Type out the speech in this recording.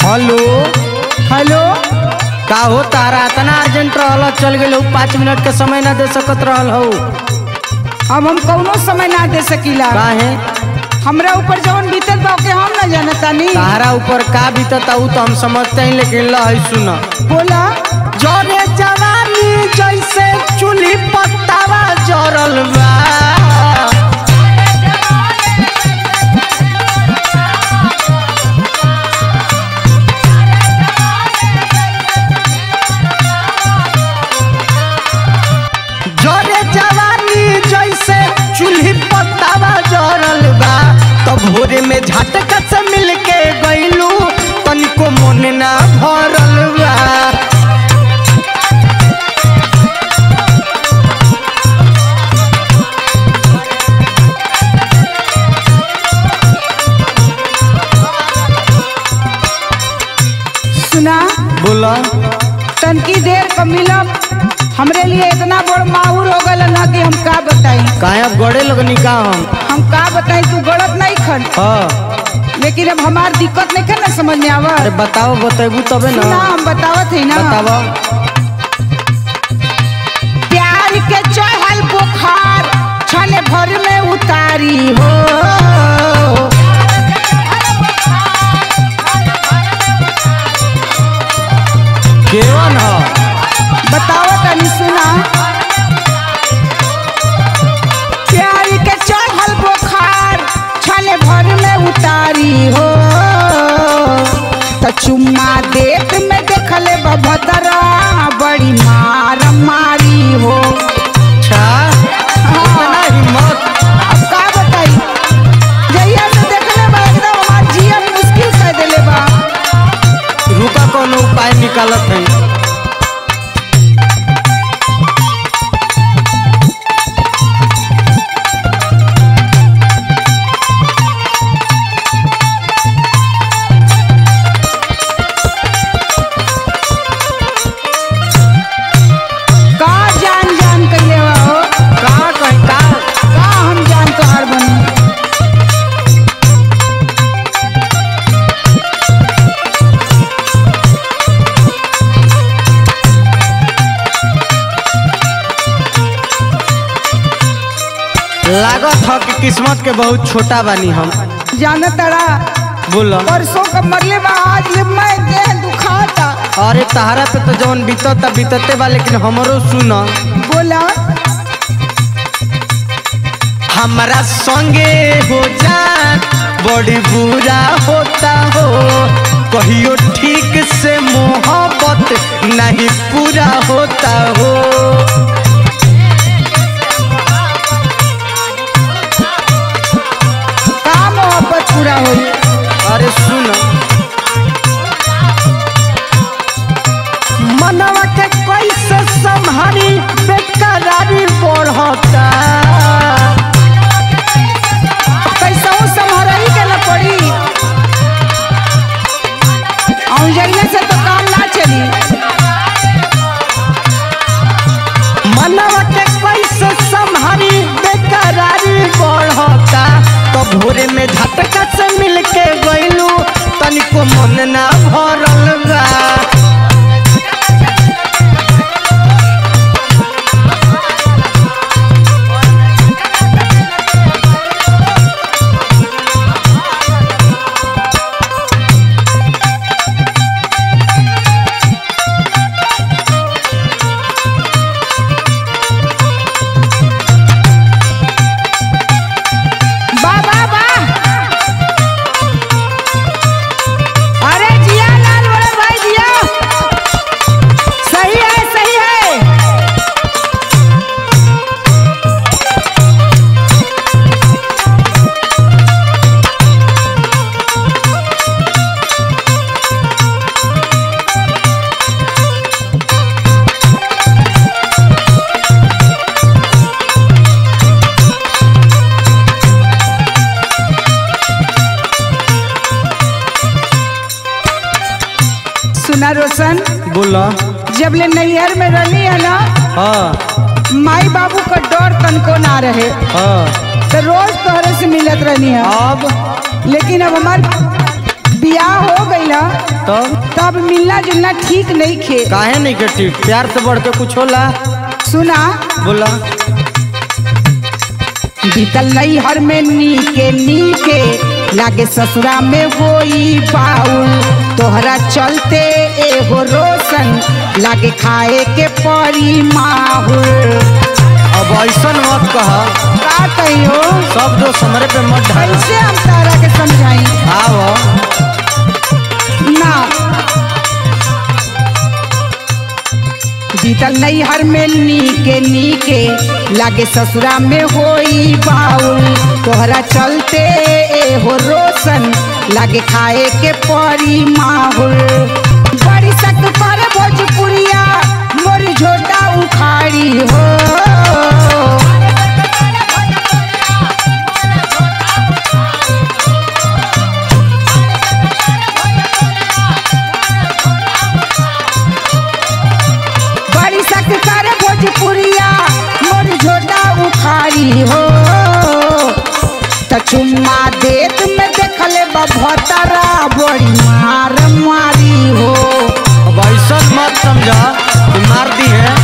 hello hello का हो तारा इतना अर्जेंट रहल चल गए हो पाँच मिनट के समय ना दे सकत रहल हो अब हम कौनो समय ना दे सकीला काहे हमरा ऊपर जवन बीतल बा ओके हम ना जानतानी तारा ऊपर का बीतता ऊ तो हम समझते हैं लेकिन ल है सुन बोला जरे जवानी जैसे चूल्ही पत्तावा जरल बा जरे जवानी जैसे चूल्ही पत्तावा जरल बा तो भोरे में झटका से मिल के गईलू तनिको मन ना भरल बा सुना बोला तनकी देर क मिलब हमरे लिए इतना बड़ माहूर हो गल ना कि हम का बताई काहे अब गड़े लगनी का हम हम का बताई तू गलत नहीं खन हाँ लेकिन अब हमार दिक्कत नहीं खन ना समझ में आवा अरे बताओ बतेबू तबे ना सुना हम बतावत है ना बताओ प्यार के चढ़ल बुखार क्षण भर में उतारी हो केवन ह बताओ तनी सुना प्यार के चढ़ल बुखार क्षण भर में उतारी हो त चुम्मा देख में देखले बभतरा बड़ी मार मारी हो अच्छा इतना हिम्मत अब का बताई जहिया से देखले बा एकदम हमार जीवन मुश्किल कर देले बा रुका कोनो उपाय निकालत है का जान जान कइले बा हो का कहीं का का हम जान तोहार बनी लागत ह कि किस्मत के बहुत छोटा बानी हम जाना तड़ा बोला परसों का मरले बा आज ले मैं देह दुखाता अरे तहरा पे तो जवन बीतता बीतते बा लेकिन हमरो सुन बोला हमारा संगे हो जा बड़ी बुरा होता हो कहियो ठीक से मोहब्बत नहीं पूरा होता हो का मोहब्बत पूरा होई अरे सुन मनवा के कैसे संभारी बेकरारी बढ़ता कैसा संभरही के न पड़ी और जइले से तो काम ना चली मनवा के कैसे संभारी बेकरारी बढ़ता तो भोरे में झटका से मिल के गइलू तनिको मन ना भरल बा बा बा बा अरे जिया लाल बड़े भाई जिया सही है सही है सुना रोशन बोला जब ले नैहर में रहनी है ना हाँ माई बाबू का डर तनको ना रहे हाँ तो रोज तोहरे से मिलत रहनी है अब लेकिन अब हमार बियाह हो गईल तो तब मिलना जुलना ठीक नहीं खे काहे नहीं के ठीक प्यार से बढ़ के कुछ होला सुना बोला बीतल नहीं हर में नीके नीके लागे ससुरा में होई बाउल तोहरा चलते एगो रोशन लागे खाए के परी माहुल अब ऐसा मत कह का कहियो सब दोस्त हमरे पे मत ढाल कैसे हम तारा के समझाई आओ ना बीतल नहीं हर में नीके नीके लागे ससुरा में होई बाउल तोहरा चलते एहो रोशन लागे खाए के परी माहुल बड़ी सक पर भोजपुरिया मोर झोटा उखाड़ी हो बड़ी सक कर भोजपुरिया मोर झोटा उखाड़ी हो त चुम्मा देत में देखले बभतरा बड़ी मार मारी हो अब ऐसा मत समझा कि मार दी है